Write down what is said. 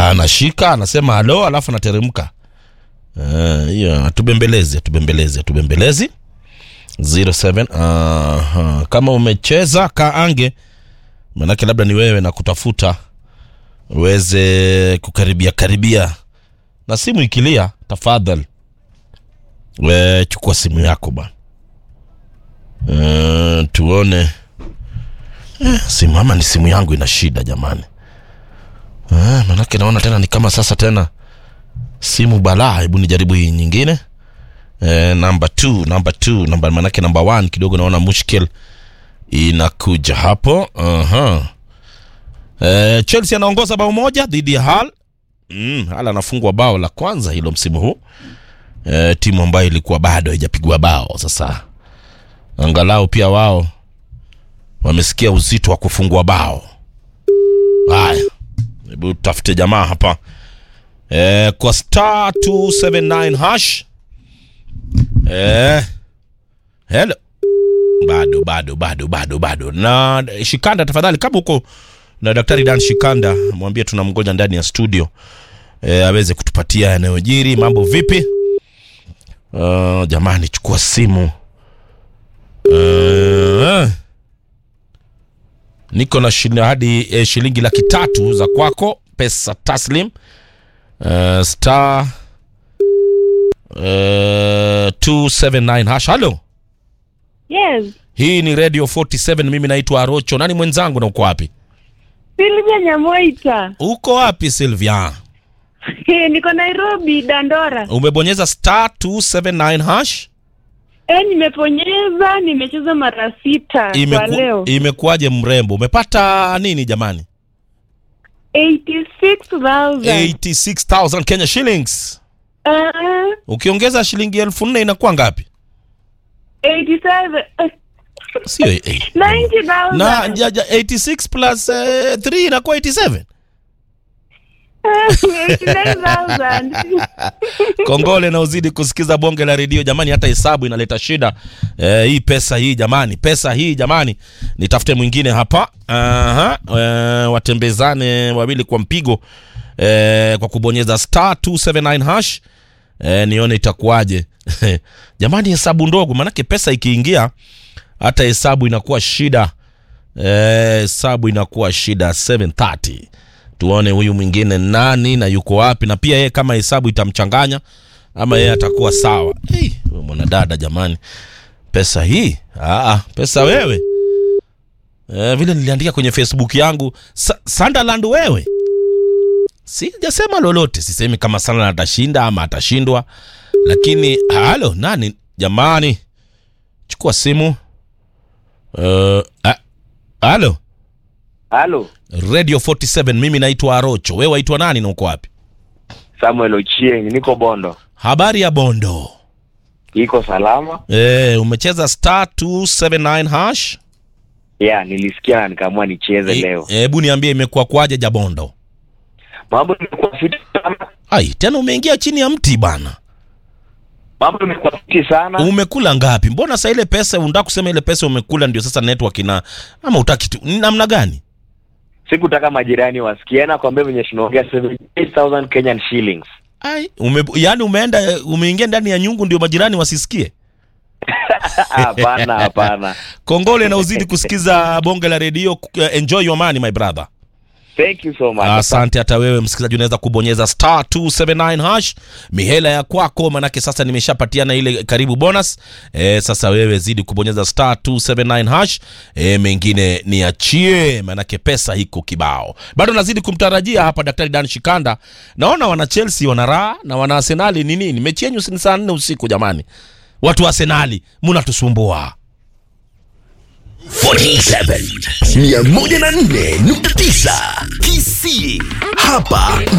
anashika anasema halo alafu anateremka Eh, hiyo atubembelezi atubembelezi atubembelezi 07 aha. kama umecheza kaange manake labda ni wewe na kutafuta uweze kukaribia karibia na simu ikilia tafadhali we chukua simu yako bwana Eh, tuone eh, simu ama ni simu yangu ina shida jamani eh, manake naona tena ni kama sasa tena simu balaa hebu nijaribu hii nyingine eh, namba t namba t namba manake namba one kidogo naona mushkil inakuja hapo uh-huh. eh, chelsea anaongoza bao moja dhidi ya hal mm, hal anafungwa bao la kwanza hilo msimu huu eh, timu ambayo ilikuwa bado haijapigwa bao sasa angalau pia wao wamesikia uzito wa kufungwa bao haya hebu tafute jamaa hapa eh, kwa star 279 hash eh, hello bado bado bado bado bado na shikanda tafadhali kama huko na daktari dan shikanda mwambie tunamgoja ndani ya studio e, aweze kutupatia yanayojiri mambo vipi uh, jamani chukua simu uh, niko na shil- hadi eh, shilingi laki tatu za kwako pesa taslim uh, star uh, 279 hash halo Yes, hii ni radio 47 mimi naitwa arocho nani mwenzangu na uko wapi Silvia Nyamoita. uko wapi silvia Niko Nairobi, Dandora. umebonyeza star 279 hash E, nimeponyeza, nimecheza mara sita kwa Imeku, leo. imekuwaje mrembo umepata nini jamani 86,000. 86000 kenya shillings Uh, ukiongeza shilingi elfu nne inakuwa ngapi 87. eh, sio eh, 90,000. na ja, ja, 86 plus eh, 3 inakuwa 87 89,000. kongole na uzidi kusikiza bonge la redio jamani hata hesabu inaleta shida eh, hii pesa hii jamani pesa hii jamani nitafute mwingine hapa Aha, eh, watembezane wawili kwa mpigo eh, kwa kubonyeza star 279 hash eh, nione itakuwaje jamani hesabu ndogo maanake pesa ikiingia hata hesabu inakuwa shida Eh, hesabu inakuwa shida 730 tuone huyu mwingine nani na yuko wapi na pia yeye kama hesabu itamchanganya ama yeye atakuwa sawa hey, huyu mwanadada jamani pesa hii Aa, pesa wewe eh, vile niliandika kwenye facebook yangu Sa sunderland wewe sijasema lolote sisemi kama sunderland atashinda ama atashindwa lakini halo nani jamani chukua simu uh, a- halo Halo, radio 47 mimi naitwa arocho wewe waitwa nani na uko wapi Samuel Ochieng, niko Bondo. habari ya bondo Iko salama? e, umecheza star 279 hash Yeah, nilisikia na nikaamua nicheze leo. hebu niambie imekuwa kwaje jabondo Mambo imekuwa fiti sana. ai tena umeingia chini ya mti bana Mambo imekuwa fiti sana. umekula ngapi mbona sa ile pesa unataka kusema ile pesa umekula ndio sasa network ina ama utaki tu ni namna gani Sikutaka majirani wasikie na kwambia venye tunaongea 78,000 Kenyan shillings. ai ume, yani umeenda umeingia ndani ya nyungu ndio majirani wasisikie Hapana, hapana. kongole na uzidi kusikiza bonge la redio uh, enjoy your money my brother Thank you so much. asante hata wewe msikilizaji unaweza kubonyeza star 279 hash mihela ya kwako manake sasa nimeshapatiana ile karibu bonus e, sasa wewe zidi kubonyeza star 279 hash e, mengine niachie manake pesa hiko kibao bado nazidi kumtarajia hapa daktari dan shikanda naona wana chelsea wana raha na wana arsenali ni nini mechi yenyu si ni saa nne usiku jamani watu wa arsenali munatusumbua 47 104.9 KC hapa